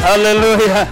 Haleluya,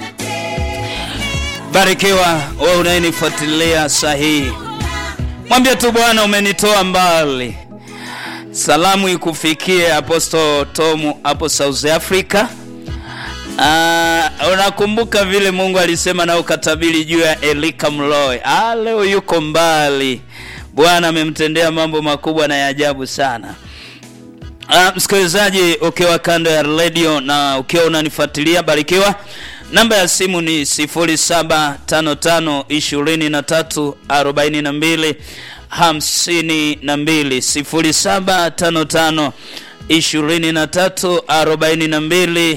barikiwa wewe unayenifuatilia sahihi. Mwambie tu Bwana, umenitoa mbali. Salamu ikufikie Apostle Tomu hapo South Africa. Ah, unakumbuka vile Mungu alisema na ukatabiri juu ya Elika Mloe. Ah, leo yuko mbali. Bwana amemtendea mambo makubwa na ya ajabu sana. Ah, msikilizaji ukiwa kando ya radio na ukiwa unanifuatilia barikiwa. Namba ya simu ni 0755 23 42 52 0755 23 42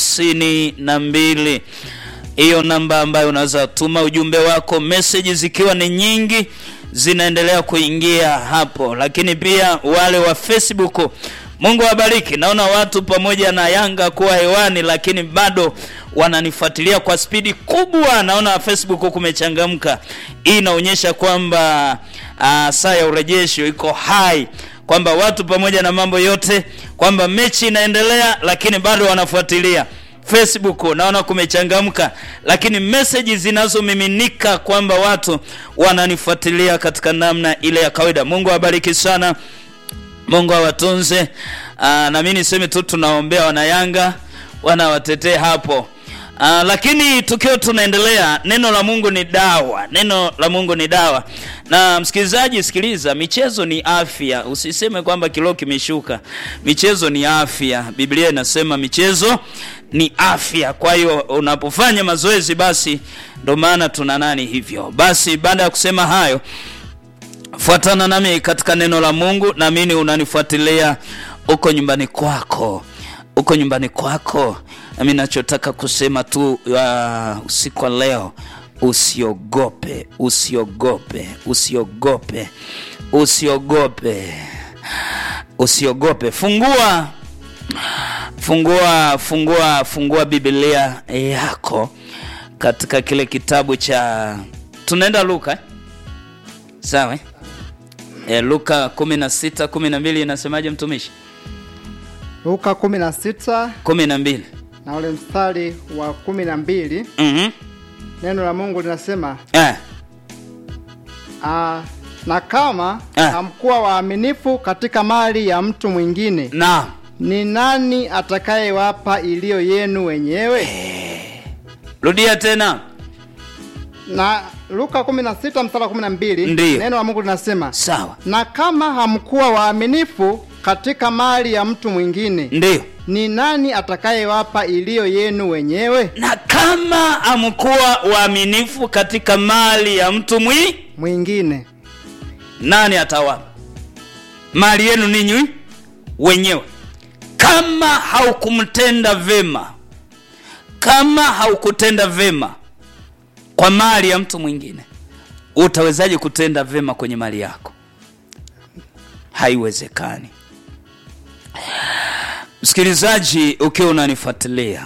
52. Hiyo namba ambayo unaweza tuma ujumbe wako, message zikiwa ni nyingi zinaendelea kuingia hapo, lakini pia wale wa Facebook Mungu awabariki. Naona watu pamoja na Yanga kuwa hewani, lakini bado wananifuatilia kwa spidi kubwa. Naona Facebook kumechangamka. Hii inaonyesha kwamba uh, saa ya urejesho iko hai, kwamba watu pamoja na mambo yote, kwamba mechi inaendelea, lakini bado wanafuatilia. Facebook naona kumechangamka, lakini message zinazomiminika kwamba watu wananifuatilia katika namna ile ya kawaida. Mungu awabariki sana. Mungu awatunze. Aa, na mimi niseme tu tunaombea wanayanga wanawatetee hapo. Aa, lakini tukiwa tunaendelea, neno la Mungu ni dawa, neno la Mungu ni dawa. Na msikilizaji, sikiliza, michezo ni afya. Usiseme kwamba kilo kimeshuka. Michezo ni afya. Biblia inasema michezo ni afya. Kwa hiyo unapofanya mazoezi, basi ndo maana tuna nani hivyo. Basi baada ya kusema hayo fuatana nami katika neno la Mungu, naamini unanifuatilia uko nyumbani kwako, uko nyumbani kwako. Nami nachotaka kusema tu uh, usiku wa leo, usiogope, usiogope, usiogope, usiogope, usiogope. Fungua, fungua, fungua, fungua Biblia yako katika kile kitabu cha tunaenda Luka eh? Sawa eh? E, Luka 16 12 inasemaje mtumishi? Luka 16 12. na ule mstari wa 12 Mhm. neno la Mungu linasema Eh. ah, na kama Ah. hamkuwa waaminifu katika mali ya mtu mwingine, Na ni nani atakayewapa iliyo yenu wenyewe? rudia tena. Na Luka 16 mstari wa 12 Ndiyo. neno la Mungu linasema Sawa. na kama hamkuwa waaminifu katika mali ya mtu mwingine, Ndio. ni nani atakayewapa iliyo yenu wenyewe? Na kama amkuwa waaminifu katika mali ya mtu mwi, Mwingine nani atawapa? Mali yenu ninyi wenyewe. Kama haukumtenda vema, kama haukutenda vema kwa mali ya mtu mwingine, utawezaje kutenda vema kwenye mali yako? Haiwezekani. Msikilizaji, ukiwa unanifuatilia,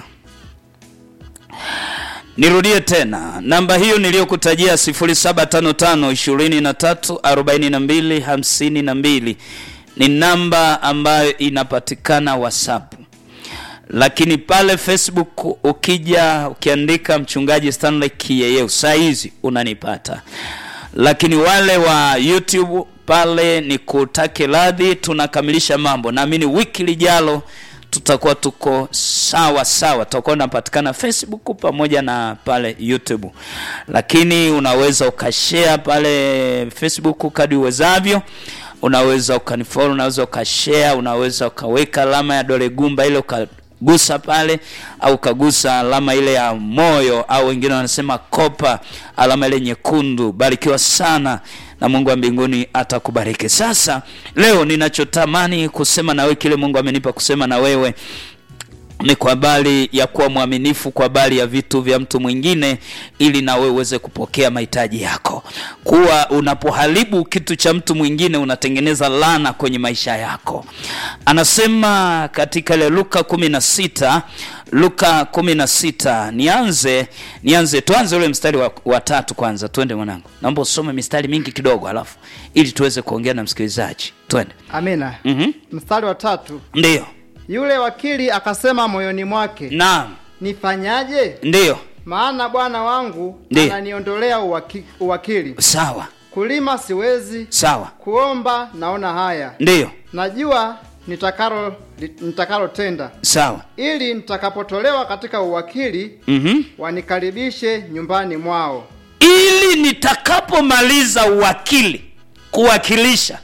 nirudie tena namba hiyo niliyokutajia 0755 23 42 52 ni namba ambayo inapatikana WhatsApp lakini pale Facebook ukija ukiandika mchungaji Stanley Kiyeyeu saa hizi unanipata, lakini wale wa YouTube pale ni kutake radhi, tunakamilisha mambo. Naamini wiki lijalo tutakuwa tuko sawa sawa, tutakuwa unapatikana Facebook pamoja na pale YouTube, lakini unaweza ukashare pale Facebook kadri uwezavyo unaweza ukanifollow, unaweza ukashare, unaweza ukaweka alama ya dole gumba ile ukagusa pale, au ukagusa alama ile ya moyo, au wengine wanasema kopa, alama ile nyekundu. Barikiwa sana na Mungu wa mbinguni atakubariki. Sasa leo ninachotamani kusema na wewe, kile Mungu amenipa kusema na wewe ni kwa habari ya kuwa mwaminifu kwa habari ya vitu vya mtu mwingine, ili na wewe uweze kupokea mahitaji yako. Kuwa unapoharibu kitu cha mtu mwingine unatengeneza laana kwenye maisha yako. Anasema katika ile Luka 16 Luka 16, nianze nianze, tuanze ule mstari wa, wa tatu kwanza. Twende mwanangu, naomba usome mistari mingi kidogo, alafu ili tuweze kuongea na msikilizaji. Twende. Amina. Mhm. Mstari wa tatu. Ndiyo. Yule wakili akasema moyoni mwake, Naam. nifanyaje? ndiyo Maana bwana wangu Ndiyo. ananiondolea uwaki, uwakili. sawa Kulima siwezi, sawa kuomba naona haya. ndiyo Najua nitakalo nitakalotenda, sawa ili nitakapotolewa katika uwakili mm-hmm. wanikaribishe nyumbani mwao. ili nitakapomaliza uwakili kuwakilisha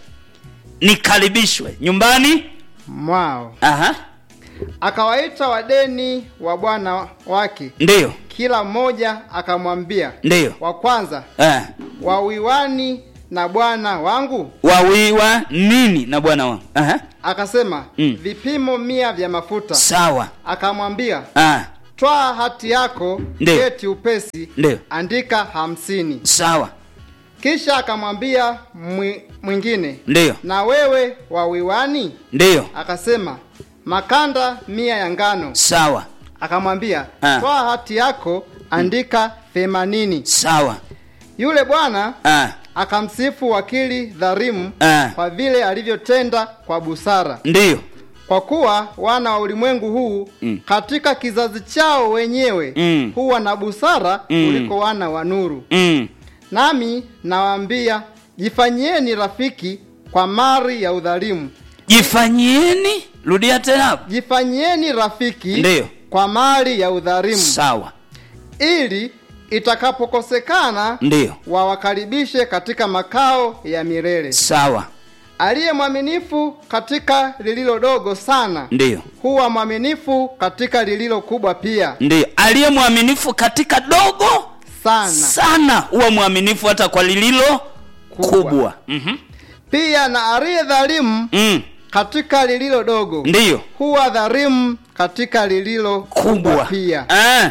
nikaribishwe nyumbani Mwao aha akawaita wadeni wa bwana wake, ndiyo kila mmoja akamwambia ndiyo wa kwanza, eh. wawiwani na bwana wangu? wawiwa nini na bwana wangu aha Akasema Mm. vipimo mia vya mafuta. sawa Akamwambia ah. twaa hati yako, Ndiyo. keti upesi, ndiyo andika hamsini. sawa Kisha akamwambia mwi- mwingine, ndiyo na wewe wawiwani? ndiyo Akasema makanda mia ya ngano. sawa Akamwambia Ah. twaa hati yako, andika themanini. sawa Yule bwana ah. akamsifu wakili dharimu Ah. kwa vile alivyotenda kwa busara, ndiyo kwa kuwa wana wa ulimwengu huu Mm. katika kizazi chao wenyewe Mm. huwa na busara Mm. kuliko wana wa nuru. mm. Nami nawaambia, jifanyieni rafiki kwa mali ya udhalimu, jifanyieni rudia tena hapo jifanyieni rafiki Ndiyo. kwa mali ya udhalimu, sawa ili itakapokosekana ndiyo wawakaribishe katika makao ya milele. sawa Aliye mwaminifu katika lililo dogo sana ndiyo huwa mwaminifu katika lililo kubwa pia ndiyo aliye mwaminifu katika dogo sana. sana huwa mwaminifu hata kwa lililo kubwa, Kubwa. Mhm. Pia na aliye dhalimu mm. katika lililo dogo ndiyo huwa dhalimu katika lililo kubwa kubwa pia. ah.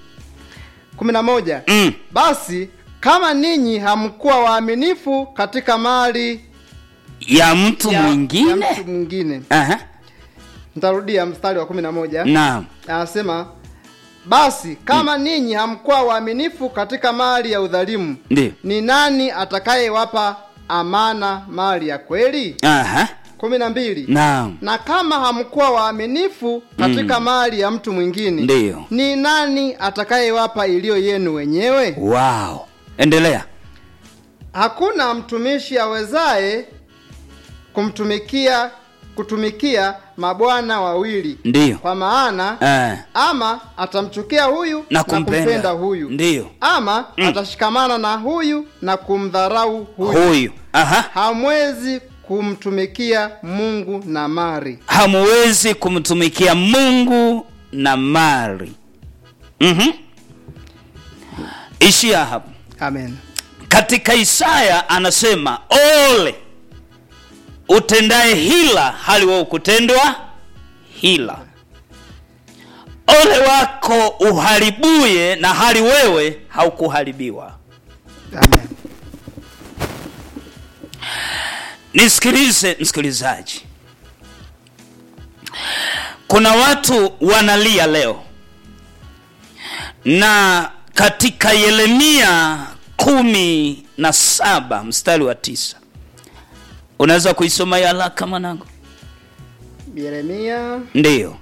kumi na moja. mm. Basi kama ninyi hamkuwa waaminifu katika mali ya mtu ya, mwingine ya mtu mwingine. Aha. Nitarudia mstari wa kumi na moja. naam Anasema basi kama ninyi hamkuwa waaminifu katika mali ya udhalimu, ndiyo ni nani atakayewapa amana mali ya kweli? Aha. kumi na mbili. naam Na kama hamkuwa waaminifu katika mali ya mtu mwingine, Ndiyo. ni nani atakayewapa iliyo yenu wenyewe? wow endelea Hakuna mtumishi awezaye kumtumikia kutumikia mabwana wawili, ndiyo kwa maana eh. ama atamchukia huyu na kumpenda huyu ndiyo ama Mm. atashikamana na huyu na kumdharau huyu. huyu aha Hamwezi kumtumikia Mungu na mali. hamuwezi kumtumikia mungu na mali mm-hmm. ishia hapo Amen. katika isaya anasema ole utendaye hila hali wewe kutendwa hila ole wako uharibuye na hali wewe haukuharibiwa Amen. nisikilize msikilizaji kuna watu wanalia leo na katika yeremia kumi na saba mstari wa tisa unaweza kuisoma ya haraka mwanangu Yeremia ndiyo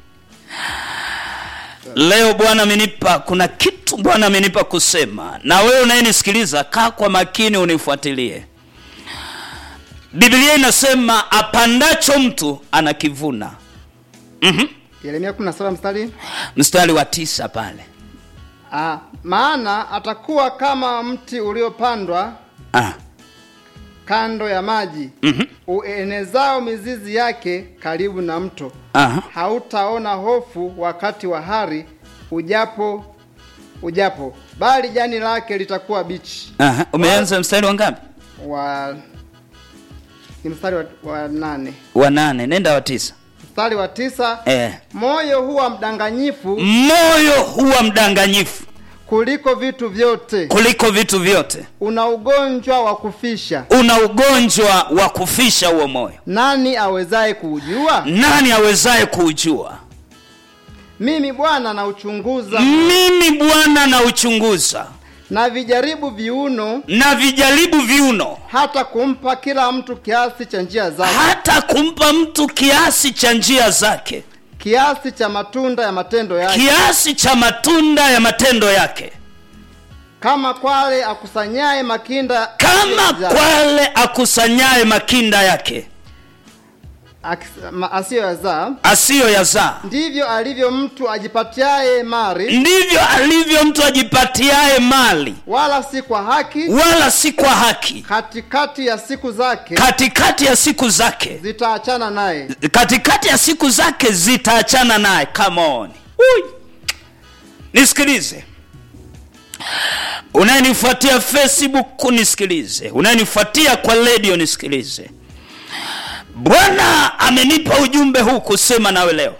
leo bwana amenipa kuna kitu bwana amenipa kusema na wewe unayenisikiliza kaa kwa makini unifuatilie biblia inasema apandacho mtu anakivuna mm-hmm. Yeremia 17 mstari mstari wa tisa pale ah, maana atakuwa kama mti uliopandwa ah. kando ya maji mm-hmm. uenezao mizizi yake karibu na mto. Aha. Hautaona hofu wakati wa hari ujapo ujapo, bali jani lake litakuwa bichi. Aha. umeanza mstari wa ngapi Wa ni mstari wa, wa nane wa nane nenda wa tisa mstari wa tisa eh. moyo huwa mdanganyifu moyo huwa mdanganyifu kuliko vitu vyote, kuliko vitu vyote una ugonjwa wa kufisha. una ugonjwa wa kufisha huo moyo Nani awezaye kuujua? nani awezaye kuujua Mimi Bwana nauchunguza mimi bwana na uchunguza na vijaribu viuno, na vijaribu viuno hata kumpa kila mtu kiasi cha njia zake, hata kumpa mtu kiasi cha njia zake kiasi cha matunda ya matendo yake kiasi cha matunda ya matendo yake kama kwale akusanyaye makinda kama ya- kwale akusanyaye makinda yake akis- ma- asiyoyazaa asiyoyazaa ndivyo alivyo mtu ajipatiaye mari ndivyo alivyo mtu ajipatiaye mali wala si kwa haki wala si kwa haki katikati ya siku zake katikati ya siku zake zitaachana naye katikati ya siku zake zitaachana naye come on Ui. nisikilize unayenifuatia facebook nisikilize unayenifuatia kwa redio nisikilize bwana amenipa ujumbe huu kusema nawe leo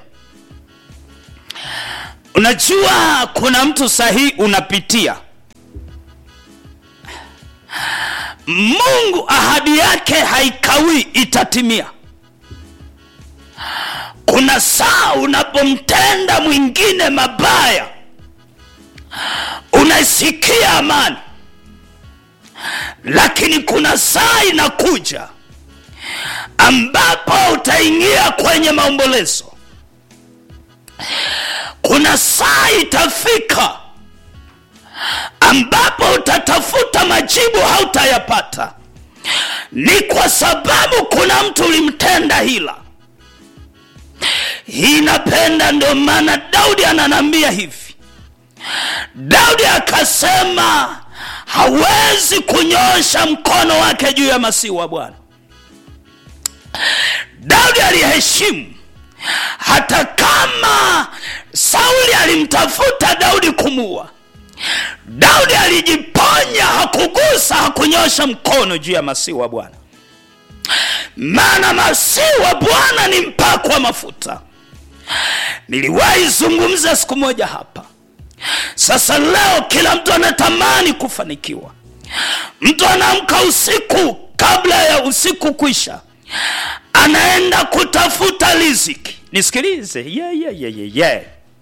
unajua kuna mtu sahihi unapitia mungu ahadi yake haikawii itatimia kuna saa unapomtenda mwingine mabaya unaisikia amani lakini kuna saa inakuja ambapo utaingia kwenye maombolezo kuna saa itafika ambapo utatafuta majibu hautayapata ni kwa sababu kuna mtu ulimtenda hila hii napenda ndio maana daudi ananambia hivi daudi akasema hawezi kunyosha mkono wake juu ya masihi wa bwana daudi aliheshimu hata kama sauli alimtafuta daudi kumua daudi alijiponya hakugusa hakunyosha mkono juu ya masihi wa bwana maana masihi wa bwana ni mpako wa mafuta niliwahi zungumza siku moja hapa sasa leo kila mtu anatamani kufanikiwa mtu anaamka usiku kabla ya usiku kwisha anaenda kutafuta riziki nisikilize yeah, yeah, yeah, yeah, yeah.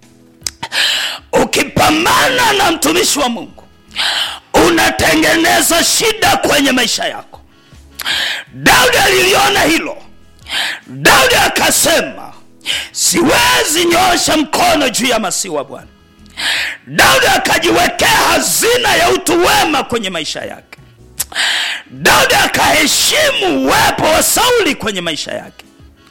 ukipambana na mtumishi wa mungu unatengeneza shida kwenye maisha yako daudi aliliona hilo daudi akasema siwezi nyosha mkono juu ya masihi wa bwana daudi akajiwekea hazina ya utu wema kwenye maisha yake daudi akaheshimu uwepo wa sauli kwenye maisha yake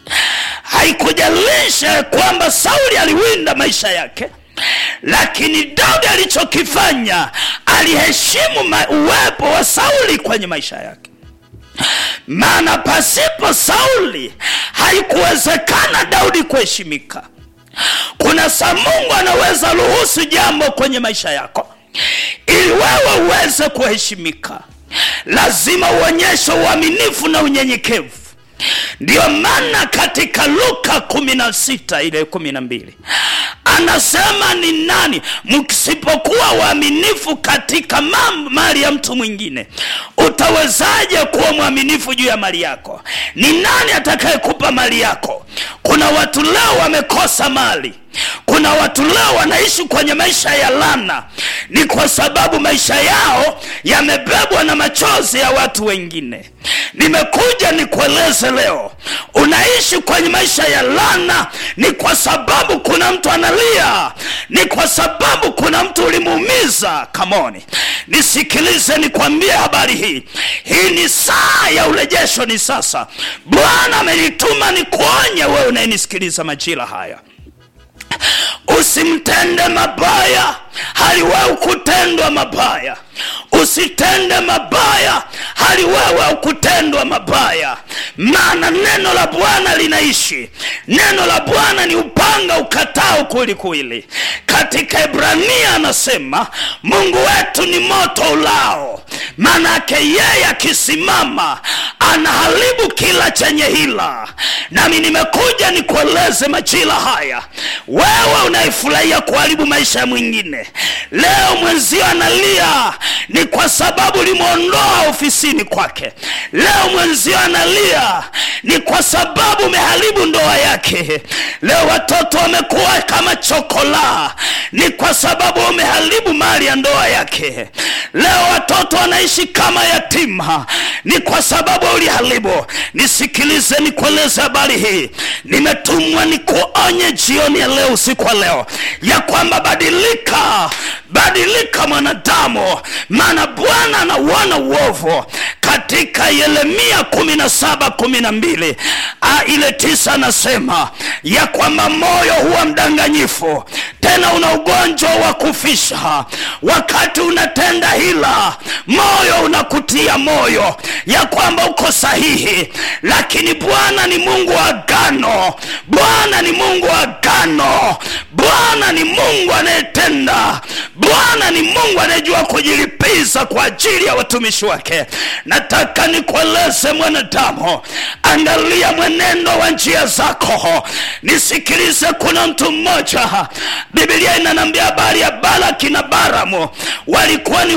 haikujalisha kwamba sauli aliwinda maisha yake lakini daudi alichokifanya aliheshimu ma- uwepo wa sauli kwenye maisha yake maana pasipo sauli haikuwezekana daudi kuheshimika kuna saa mungu anaweza ruhusu jambo kwenye maisha yako ili wewe uweze kuheshimika lazima uonyeshe uaminifu na unyenyekevu ndiyo maana katika luka 16 ile 12 anasema ni nani mkisipokuwa waaminifu katika mam- mali ya mtu mwingine utawezaje kuwa mwaminifu juu ya mali yako ni nani atakayekupa mali yako kuna watu leo wamekosa mali kuna watu leo wanaishi kwenye maisha ya lana ni kwa sababu maisha yao yamebebwa na machozi ya watu wengine nimekuja nikueleze leo unaishi kwenye maisha ya lana ni kwa sababu kuna mtu analia ni kwa sababu kuna mtu ulimuumiza kamoni nisikilize nikwambie habari hii hii ni saa ya urejesho ni sasa bwana amenituma nikuonye wewe unayenisikiliza majira haya usimtende mabaya hali wewe kutendwa mabaya usitende mabaya hali wewe kutendwa mabaya maana neno la bwana linaishi neno la bwana ni upanga ukatao kwelikweli katika ibrania anasema mungu wetu ni moto ulao maanake yeye akisimama anaharibu kila chenye hila nami nimekuja nikueleze majira haya wewe unaifurahia kuharibu maisha ya mwingine leo mwenzio analia ni kwa sababu ulimwondoa ofisini kwake leo mwenzio analia ni kwa sababu umeharibu ndoa yake leo watoto wamekuwa kama chokola ni kwa sababu umeharibu mali ya ndoa yake leo watoto wanaishi kama yatima ni kwa sababu uliharibu nisikilize nikueleze habari hii nimetumwa nikuonye jioni ya leo usiku wa leo ya kwamba badilika badilika mwanadamu maana bwana anauona uovu katika yeremia kumi na saba kumi na mbili ile tisa anasema ya kwamba moyo huwa mdanganyifu tena una ugonjwa wa kufisha wakati unatenda hila moyo unakutia moyo ya kwamba uko sahihi lakini bwana ni mungu wa agano bwana ni mungu wa agano bwana ni mungu anayetenda bwana ni mungu anayejua kujilipiza kwa ajili ya watumishi wake nataka nikueleze mwanadamu angalia mwenendo wa njia zako nisikilize kuna mtu mmoja bibilia inanambia habari ya balaki na baramu walikuwa ni